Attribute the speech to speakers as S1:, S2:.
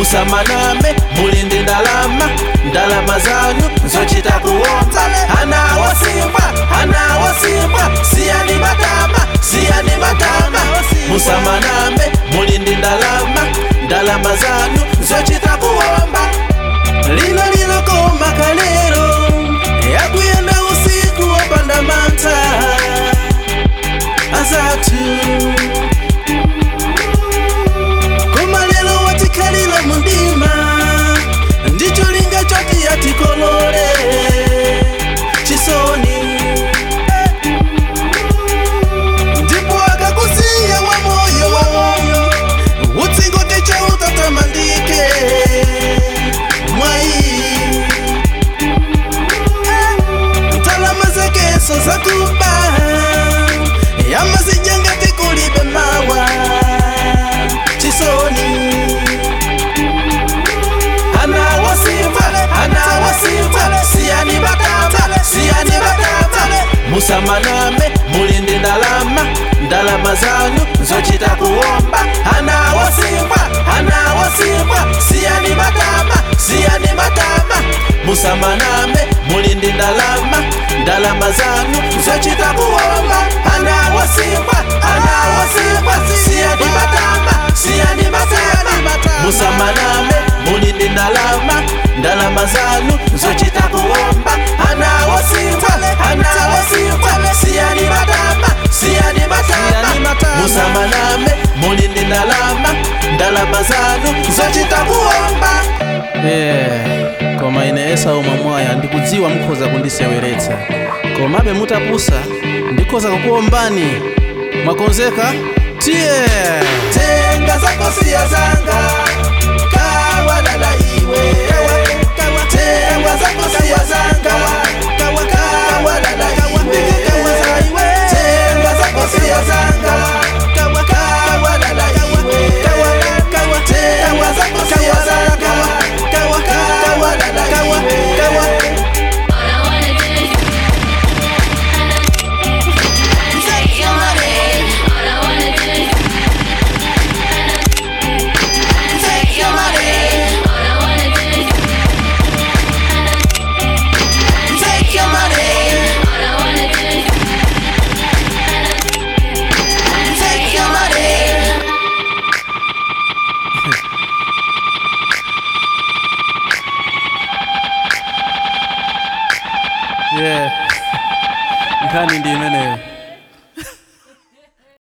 S1: musamaname muli ndi ndalama ndalama zanu zochita kuomba ana wosimbwa ana wosimbwa siyani matama siyani matama musamaname muli ndi ndalama ndalama zanu zochita kuomba lino lilokoma kalero yakuyenda usiku wopanda mantha azathu koma lero watikhalira mundima ndicho linga choti yatikolole chisoni ndipo akakusiya wa moyo wa moyo utsingote chautatamandike mwai ntalama zakeso zakuba yamazijangati kulibe mawa chisoni ana wasimba ana wasimba siyani batama siyani batama musamaname mulindi ndalama ndalama zanu zochita kuomba ana wasimba ana wasimba siyani batama siyani batama musamaname mulindi ndalama ndalama zanu zochita kuomba ana wasimba ana wasimba siyani batama siyani batama musamaname mulindi ndalama ndalama zanu zochita kuomba ana wasimba ana wasimba siyani batama siyani batama musamaname mulindi ndalama ndalama zanu zochita kuomba
S2: yeah. koma ine esau mwamwaya ndikudziwa mukhoza kundiseweretsa komabe mutapusa ndikhoza kukuombani mwakonzeka tiye
S1: tenga zako siya zanga kawalala iwe tenga zako siya zanga kawalala iwe tenga zako siya zanga kawalala iwe tenga zako siya zanga kawalala iwe
S3: All I wanna do is take your money. All I wanna do is take your money. All I wanna do is take your money. All I wanna do is take your money.
S2: yeah. nkhani ndi imeneyo